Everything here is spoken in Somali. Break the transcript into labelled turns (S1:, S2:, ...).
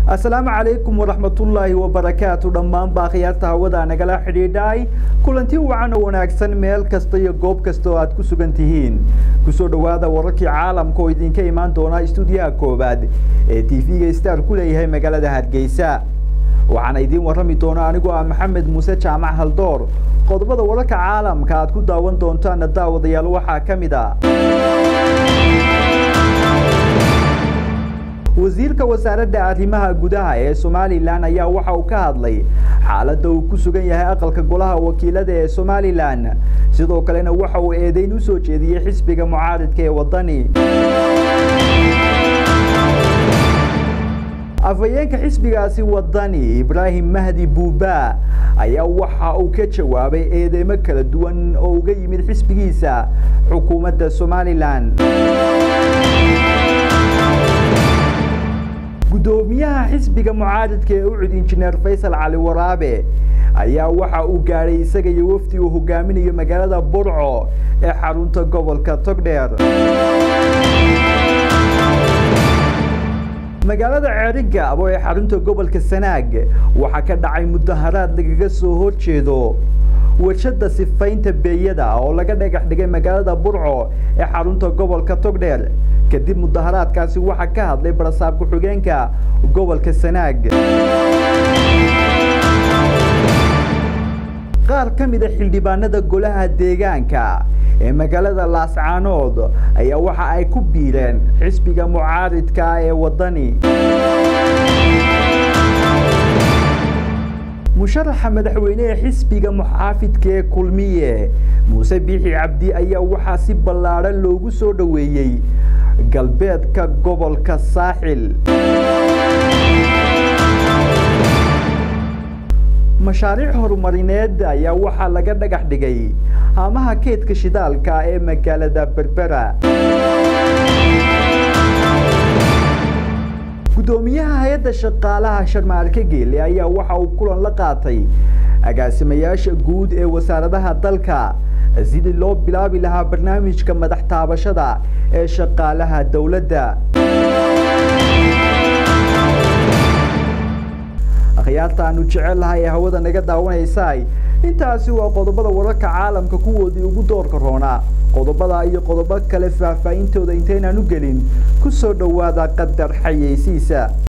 S1: asalaamu calaykum waraxmatullaahi wabarakaatu dhammaan baakhiyaarta hawada nagala xidhiidhay kulanti wacan oo wanaagsan meel kasta iyo goob kasta oo aad ku sugan tihiin kusoo dhowaada wararkii caalamka oo idinka imaan doona istuudiyaha koowaad ee t v-ga star ku leeyahay magaalada hargeysa waxaana idiin warrami doona anigoo ah maxamed muuse jaamac haldoor qodobada wararka caalamka aad ku daawan doontaana daawadayaal waxaa ka mid a wasiirka wasaaradda arrimaha gudaha ee somalilan ayaa waxa uu ka hadlay xaaladda uu ku sugan yahay aqalka golaha wakiilada ee somalilan sidoo kalena waxa uu eedeyn u soo jeediyey xisbiga mucaaridka ee waddani afhayeenka xisbigaasi waddani ibraahim mahdi buuba ayaa waxa uu ka jawaabay eedeymo kala duwan oo uga yimid xisbigiisa xukuumadda somalilan guddoomiyaha xisbiga mucaaridka ee ucud injineer faysal cali waraabe ayaa waxa uu gaadhay isaga iyo wafdi uu hogaaminayo magaalada burco ee xarunta gobolka togdheer magaalada ceerigaabo ee xarunta gobolka sanaag waxaa ka dhacay mudaharaad lagaga soo horjeedo warshada sifaynta beeyada oo laga dhagax dhigay magaalada burco ee xarunta gobolka togdheer kadib mudaharaadkaasi waxaa ka hadlay barasaab ku-xigeenka gobolka sanaag qaar ka mid a xildhibaanada golaha deegaanka ee magaalada laascaanood ayaa waxa ay ku biireen xisbiga mucaaridka ee waddani musharaxa madaxweyne ee xisbiga muxaafidka ee kulmiye muuse biixi cabdi ayaa waxaa si ballaadhan loogu soo dhoweeyey galbeedka gobolka saaxil mashaariic horumarineed ayaa waxaa laga dhagax dhigay haamaha keedka shidaalka ee magaalada berbera guddoomiyaha hay-adda shaqaalaha sharmaarka geele ayaa waxa uu kulan la qaatay agaasimayaasha guud ee wasaaradaha dalka sidii loo bilaabi lahaa barnaamijka madax taabashada ee shaqaalaha dowladda akhyaarta aanu jecel lahay ee hawada naga daawanaysaay intaasi waa qodobada wararka caalamka kuwoodii ugu doorka roonaa qodobada iyo qodobo kale faahfaahintooda intaynaan u gelin ku soo dhowaada qadar xayeysiisa